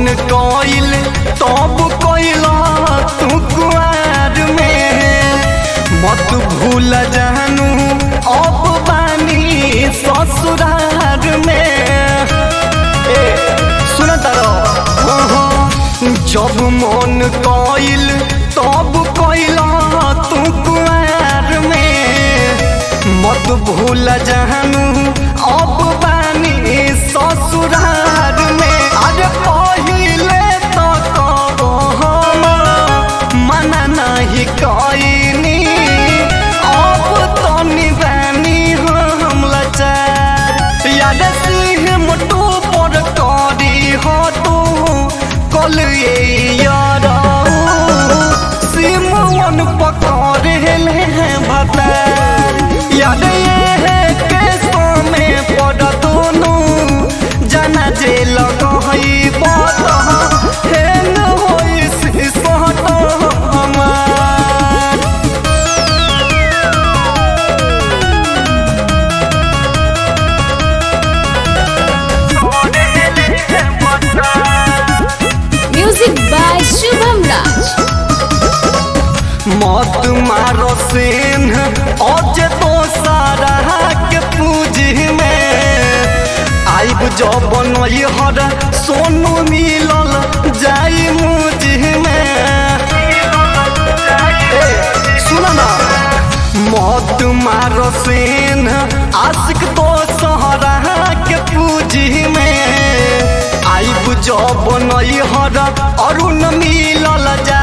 कइल तब कइल तू कुआर में मत भूल जानू अब बानी ससुरार में ए सुन तारो जब मन कइल तब कइल तू कुआर में मत भूल जानू अब बानी ससुरार में अरे पहिले तो कहो हम मना नहीं कइनी अब तो निबानी हम लाचार याद सिंह मोटू पर करी हो तू कल ये यारा सिमवन पकड़ ले भतार याद ये है के में पड़ दोनों जाना जे लगही बत हेन होई सिसहत हमार Music by Shubham Raj. मत मारो सेन आज तो सारा के पूजी में आइब जब बनई हर सोनू मिलल जाई मुझी में ए, सुन ना मत मारो सेन आशिक तो सहरा के पूजी में आइब जब बनई हर अरुण मिलल जा